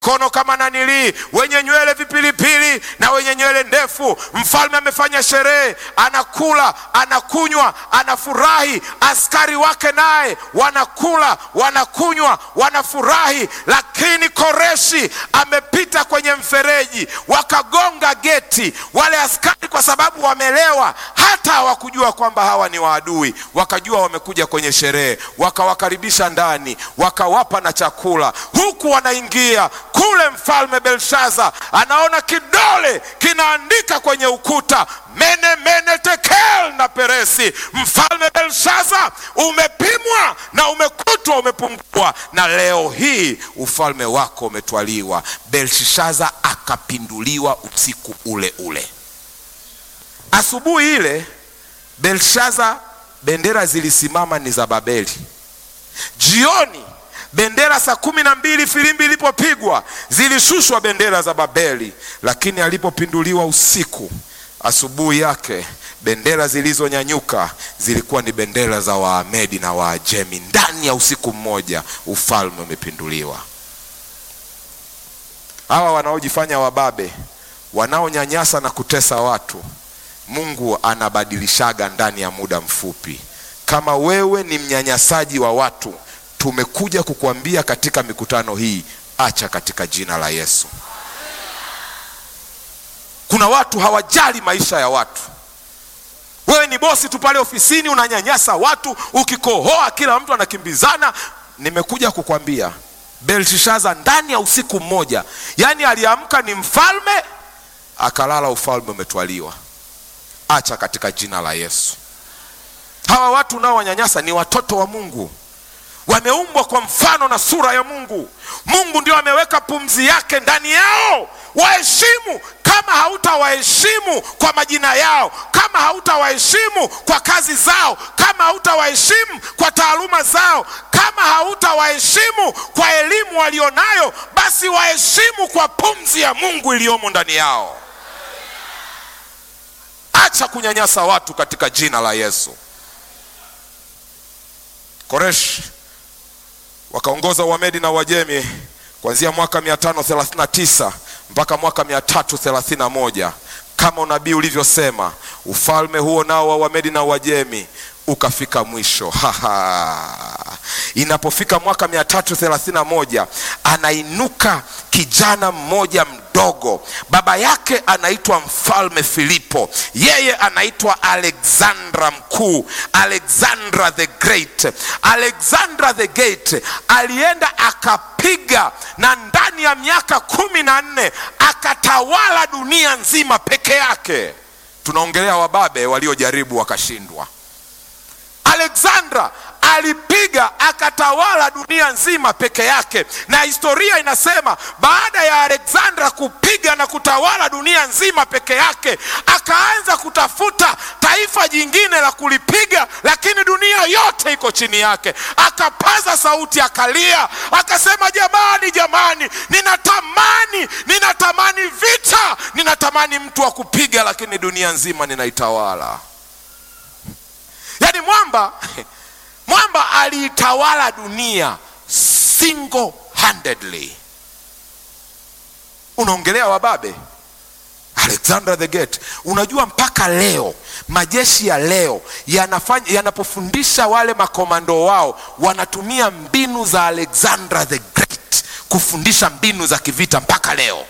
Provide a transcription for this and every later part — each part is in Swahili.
kono kama nanilii, wenye nywele vipilipili na wenye nywele ndefu. Mfalme amefanya sherehe, anakula, anakunywa, anafurahi. Askari wake naye wanakula, wanakunywa, wanafurahi. Lakini Koreshi amepita kwenye mfereji, wakagonga geti. Wale askari kwa sababu wamelewa, hata hawakujua kwamba hawa ni waadui, wakajua wamekuja kwenye sherehe, wakawakaribisha ndani, wakawapa na chakula, huku wanaingia kule mfalme Belshaza anaona kidole kinaandika kwenye ukuta mene mene tekel na peresi. Mfalme Belshaza, umepimwa na umekutwa umepungua, na leo hii ufalme wako umetwaliwa. Belshaza akapinduliwa usiku ule ule. Asubuhi ile Belshaza, bendera zilisimama ni za Babeli. Jioni bendera saa kumi na mbili filimbi ilipopigwa zilishushwa bendera za Babeli, lakini alipopinduliwa usiku, asubuhi yake bendera zilizonyanyuka zilikuwa ni bendera za Waamedi na Waajemi. Ndani ya usiku mmoja ufalme umepinduliwa. Hawa wanaojifanya wababe, wanaonyanyasa na kutesa watu, Mungu anabadilishaga ndani ya muda mfupi. Kama wewe ni mnyanyasaji wa watu tumekuja kukuambia katika mikutano hii, acha katika jina la Yesu. Kuna watu hawajali maisha ya watu. Wewe ni bosi tu pale ofisini, unanyanyasa watu, ukikohoa kila mtu anakimbizana. Nimekuja kukwambia Belshaza ndani ya usiku mmoja, yaani aliamka ni mfalme, akalala ufalme umetwaliwa. Acha katika jina la Yesu. Hawa watu nao wanyanyasa ni watoto wa Mungu wameumbwa kwa mfano na sura ya Mungu. Mungu ndio ameweka pumzi yake ndani yao. Waheshimu. Kama hautawaheshimu kwa majina yao, kama hautawaheshimu kwa kazi zao, kama hautawaheshimu kwa taaluma zao, kama hautawaheshimu kwa elimu walionayo, basi waheshimu kwa pumzi ya Mungu iliyomo ndani yao. Acha kunyanyasa watu katika jina la Yesu. Koreshi wakaongoza Uamedi na Uajemi kuanzia mwaka 539 mpaka mwaka 331 kama unabii ulivyosema. Ufalme huo nao wa Uamedi na Uajemi ukafika mwisho. Haha. Inapofika mwaka 331 anainuka kijana mmoja mdogo, baba yake anaitwa mfalme Filipo, yeye anaitwa Alexandra Mkuu, Alexandra the Great. Alexandra the Great alienda akapiga, na ndani ya miaka kumi na nne akatawala dunia nzima peke yake. Tunaongelea wababe waliojaribu wakashindwa. Alexandra alipiga akatawala dunia nzima peke yake, na historia inasema baada ya Alexandra kupiga na kutawala dunia nzima peke yake, akaanza kutafuta taifa jingine la kulipiga, lakini dunia yote iko chini yake. Akapaza sauti, akalia, akasema, jamani, jamani, ninatamani, ninatamani vita, ninatamani mtu wa kupiga, lakini dunia nzima ninaitawala. Yaani mwamba mwamba aliitawala dunia single handedly. Unaongelea wababe, Alexander the Great. Unajua mpaka leo majeshi ya leo yanafanya yanapofundisha wale makomando wao wanatumia mbinu za Alexander the Great kufundisha mbinu za kivita mpaka leo.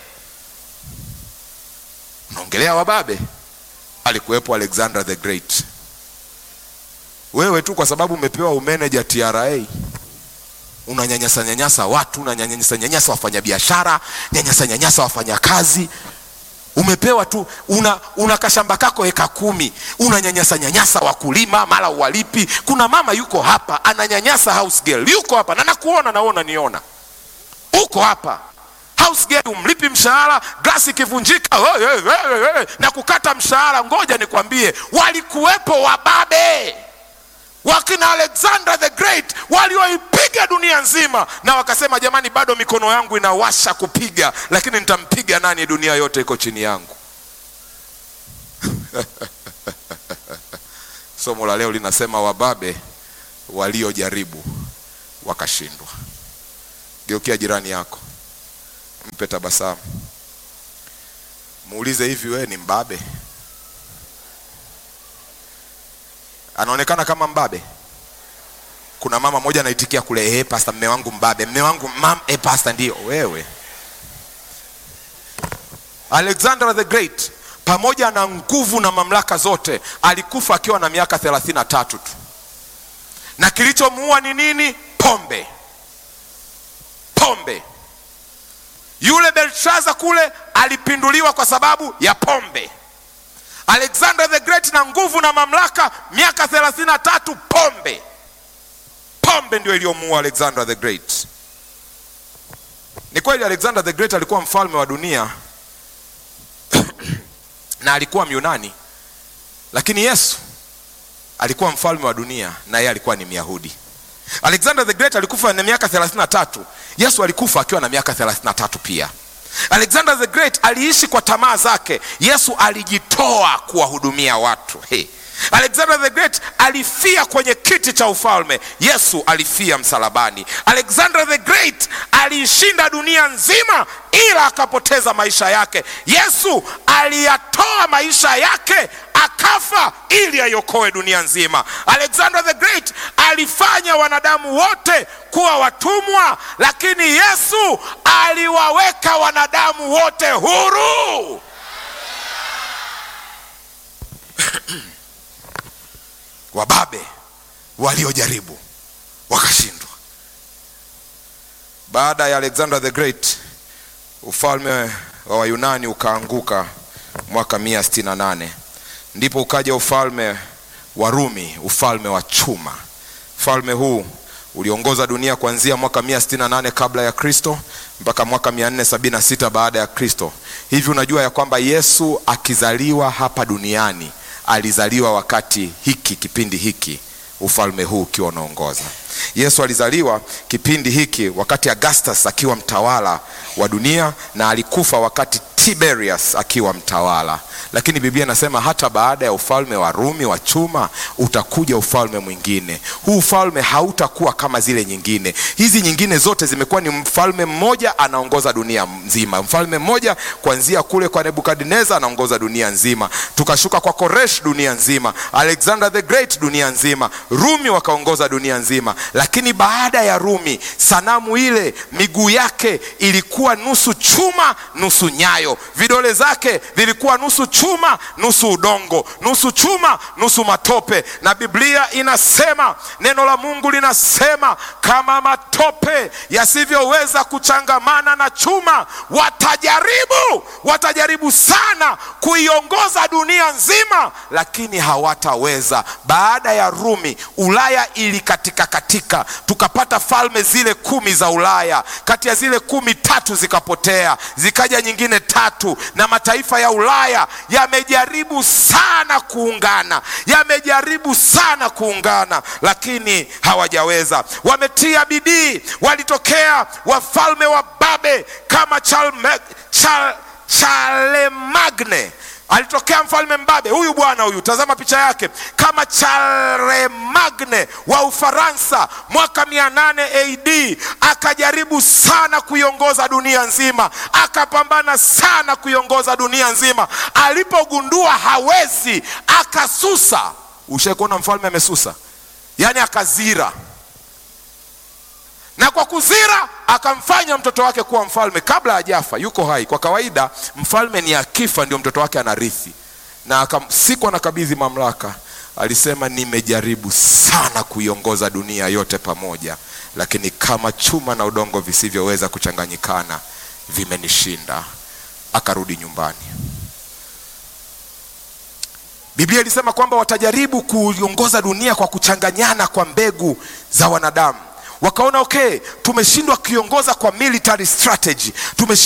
Unaongelea wababe, alikuwepo Alexander the Great. Wewe tu kwa sababu umepewa umeneja TRA unanyanyasa nyanyasa watu, unanyanyasa nyanyasa wafanyabiashara, nyanyasa nyanyasa wafanyakazi. Umepewa tu una, una kashamba kako eka kumi, unanyanyasa nyanyasa wakulima, mara uwalipi. Kuna mama yuko hapa ananyanyasa house girl, yuko hapa na nakuona, naona niona, uko hapa house girl, umlipi mshahara, glasi ikivunjika hey, hey, hey, hey, na kukata mshahara. Ngoja nikwambie, walikuwepo wababe wakina Alexander the Great walioipiga dunia nzima, na wakasema jamani, bado mikono yangu inawasha kupiga, lakini nitampiga nani? Dunia yote iko chini yangu. Somo la leo linasema wababe waliojaribu wakashindwa. Geukia jirani yako, mpe tabasamu, muulize hivi, wewe ni mbabe? Anaonekana kama mbabe. Kuna mama moja anaitikia kule, eh, pasta, mme wangu mbabe, mme wangu mam, eh, pasta, ndio wewe. Alexander the Great pamoja na nguvu na mamlaka zote alikufa akiwa na miaka thelathini na tatu tu, na kilichomuua ni nini? Pombe, pombe. Yule Belshaza kule alipinduliwa kwa sababu ya pombe. Alexander the Great na nguvu na mamlaka, miaka thelathini na tatu, pombe. Pombe ndio iliyomuua Alexander the Great. Ni kweli Alexander the Great alikuwa mfalme wa dunia na alikuwa Myunani, lakini Yesu alikuwa mfalme wa dunia na yeye alikuwa ni Myahudi. Alexander the Great alikufa na miaka 33. Yesu alikufa akiwa na miaka 33 pia. Alexander the Great aliishi kwa tamaa zake. Yesu alijitoa kuwahudumia watu. Hey. Alexander the Great alifia kwenye kiti cha ufalme. Yesu alifia msalabani. Alexander the Great aliishinda dunia nzima ila akapoteza maisha yake. Yesu aliyatoa maisha yake akafa ili aiokoe dunia nzima. Alexander the Great alifanya wanadamu wote kuwa watumwa, lakini Yesu aliwaweka wanadamu wote huru. Wababe waliojaribu wakashindwa. Baada ya Alexander the Great, ufalme wa Wayunani ukaanguka mwaka mia sitini na nane ndipo ukaja ufalme wa Rumi, ufalme wa chuma. Ufalme huu uliongoza dunia kuanzia mwaka mia sitini na nane kabla ya Kristo mpaka mwaka mia nne sabini na sita baada ya Kristo. Hivi unajua ya kwamba Yesu akizaliwa hapa duniani alizaliwa wakati hiki kipindi hiki ufalme huu ukiwa unaongoza. Yesu alizaliwa kipindi hiki wakati Augustus akiwa mtawala wa dunia na alikufa wakati Tiberius akiwa mtawala. Lakini Biblia inasema hata baada ya ufalme wa Rumi wa chuma utakuja ufalme mwingine. Huu ufalme hautakuwa kama zile nyingine. Hizi nyingine zote zimekuwa ni mfalme mmoja anaongoza dunia nzima, mfalme mmoja kuanzia kule kwa Nebukadneza anaongoza dunia nzima, tukashuka kwa Koresh dunia nzima, Alexander the Great dunia nzima, Rumi wakaongoza dunia nzima. Lakini baada ya Rumi, sanamu ile miguu yake ilikuwa nusu chuma nusu nyayo, vidole zake vilikuwa nusu chuma nusu udongo, nusu chuma nusu matope. Na Biblia inasema, neno la Mungu linasema, kama matope yasivyoweza kuchangamana na chuma, watajaribu, watajaribu sana kuiongoza dunia nzima, lakini hawataweza. Baada ya Rumi, Ulaya ilikatika katika, tukapata falme zile kumi za Ulaya. Kati ya zile kumi, tatu zikapotea, zikaja nyingine tatu, na mataifa ya Ulaya yamejaribu sana kuungana, yamejaribu sana kuungana, lakini hawajaweza. Wametia bidii, walitokea wafalme wa Babe kama Charlemagne Chal, Charlemagne alitokea mfalme mbabe huyu bwana huyu, tazama picha yake, kama Charlemagne wa Ufaransa mwaka 800 AD. Akajaribu sana kuiongoza dunia nzima, akapambana sana kuiongoza dunia nzima. Alipogundua hawezi, akasusa. Ushaikuona mfalme amesusa? Yaani akazira na kwa kuzira akamfanya mtoto wake kuwa mfalme kabla hajafa, yuko hai. Kwa kawaida mfalme ni akifa ndio mtoto wake anarithi, na akam, siku anakabidhi mamlaka, alisema nimejaribu sana kuiongoza dunia yote pamoja, lakini kama chuma na udongo visivyoweza kuchanganyikana vimenishinda. Akarudi nyumbani. Biblia ilisema kwamba watajaribu kuiongoza dunia kwa kuchanganyana kwa mbegu za wanadamu wakaona okay, tumeshindwa kuiongoza kwa military strategy, tumeshindwa